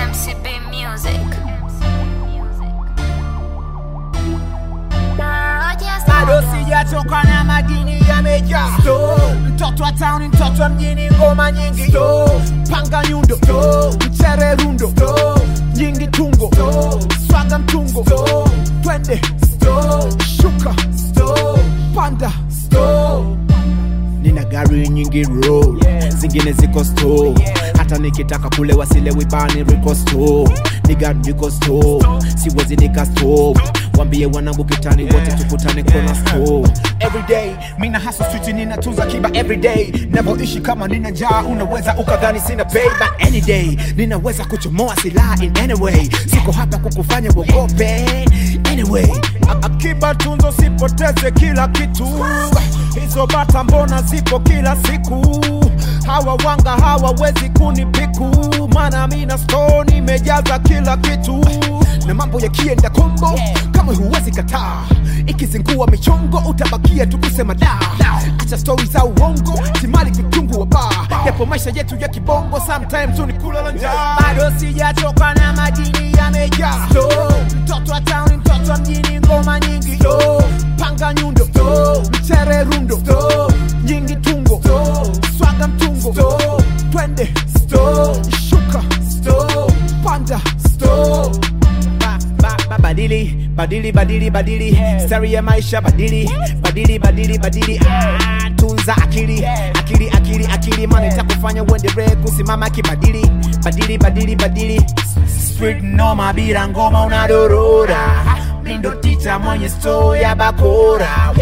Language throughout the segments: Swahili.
MCB Music. bado sijatoka na madini yamejaa mtoto wa town mtoto wa mjini ngoma nyingi panga nyundo mchere rundo nyingi tungo swaga mtungo twende shuka panda nina gari nyingi road zingine ziko store hata nikitaka kule wasilewi bani riko store niga niko store siwezi nika stop wambie wanangu kitani wote tukutane kona store everyday mina hasa street ninatunza kiba everyday navyoishi kama nina njaa unaweza ukadhani sina pay but any day ninaweza kuchomoa silaha in any way siko hapa kukufanya uogope anyway A- akiba tunzo sipoteze kila kitu hizo bata mbona zipo kila siku hawa wanga hawawezi kunipiku mana mina sto nimejaza kila kitu na mambo yakienda kombo kama huwezi kataa ikizingua michongo utabakia tu kusema da acha stori za uongo timali kutungu wa baa yapo maisha yetu ya kibongo sometimes unikulala njaa bado sijatoka na madini yamejaa mtoto wa town mtoto wa mjini ngoma nyingi panga nyundo mchere rundo nyingi tungo swaga mtungo twende shuka panda Ba- ba- ba- badili badili badili badili stari ya maisha badili badili badili badili ah, tunza akili akili akili akili mana itakufanya uendelee kusimama kibadili badili badili badili street noma bila ngoma unadorora mindo ticha mwenye sto ya bakora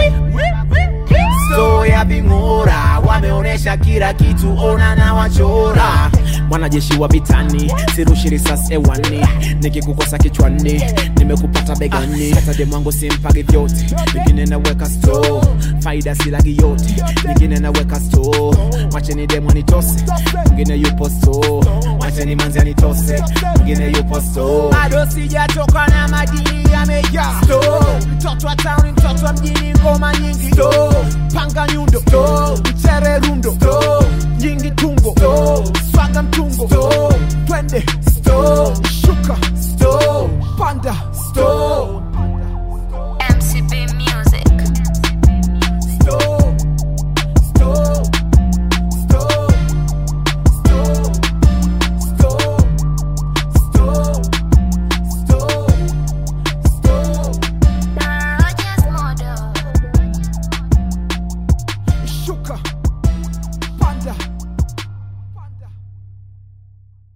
sto ya ving'ora wameonyesha kila kitu ona na wachora mwanajeshi wa vitani sirushi risasi ewani nikikukosa kichwani nimekupata begani satade mwangu simpagi vyote vingine naweka sto faida silagi yote nyingine naweka sto wacheni demo nitose mwingine yupo sto wacheni manzi anitose mwingine yupo sto bado sijatoka na madini yamejaa mtoto wa town mtoto wa mjini ngoma nyingi panga nyundo mchere rundo nyingi tungo swaga mtungo twende